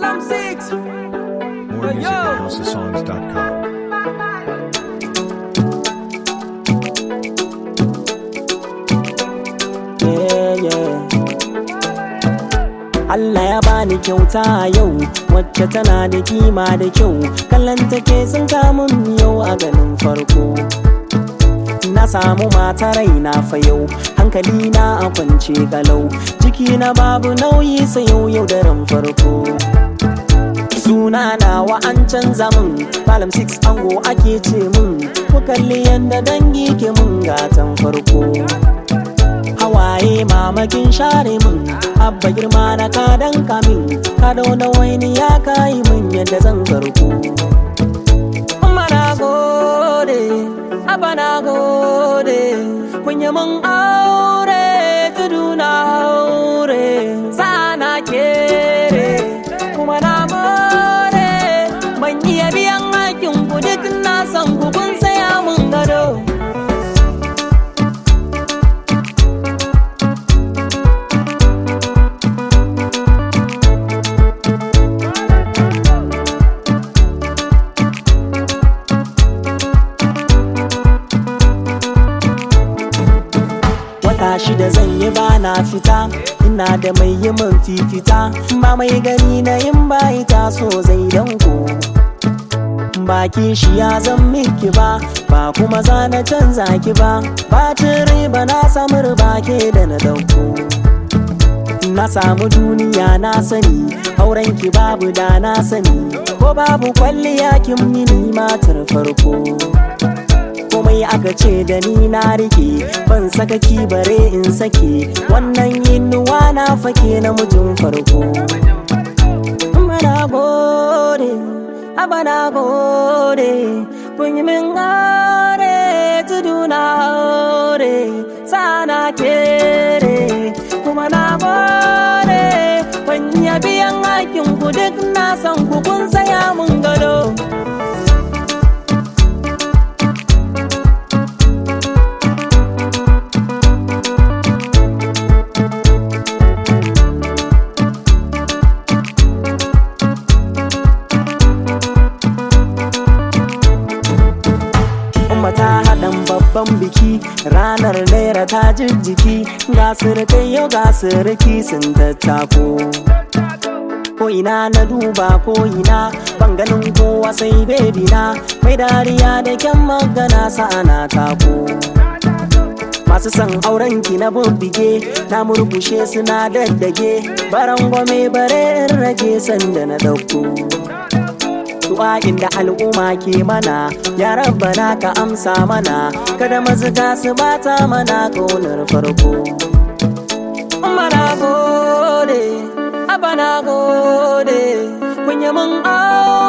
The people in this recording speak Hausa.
Malam Six. More music Yo. at housesongs.com. yeah, yeah. Allah ya bani kyauta a yau wacce tana da kima da kyau kallon take sun kamun yau a ganin farko na samu mata raina fa yau hankali na a kwance kalau jiki na babu nauyi sai yau yau daren farko suna nawa an canza min malam six ango ake ce min ku kalli yadda dangi ke mun gatan farko hawaye mamakin share min abba girma na kadan kamin ka na waini ya kayi min yadda zan karko Amma na gode, abba na gode, kun yi mun aure tudu na haure, sana kere, kuma na more, ban iya biyan hakin ku duk na san ku kun saya mun gado. wata shida zan yi ba na fita ina da mai yi min fifita ba mai gani na yin bayi taso zai danko baki shi ya zan miki ba ba kuma za na canza ki ba bacin riba na samu riba ke da na dauko na samu duniya na sani auren ki babu da na sani ko babu kwalliya kin mini matar farko komai aka ce da ni na rike ban saka ki bare in sake wannan yinuwa na fake na mijin farko mana gode abana gode kun yi min gare tudu na haure sana kere kuma na gode ban iya biyan hakin ku duk na san ku kun saya mun gado Umma ta haɗan babban biki ranar naira ta jijjiki ga surukai yau ga suruki sun tattako. Ko ina na duba ko ina ban ganin kowa sai bebi na mai dariya da kyan magana sa'ana tako. Masu son auren ki na bubbige na murkushe suna daddage baran gwame bare in rage sanda na dauko. du'a'in da al'umma ke mana ya rabbana ka amsa mana kada mazuga su bata mana ƙaunar farko mana gode abana gode kun yi mun aure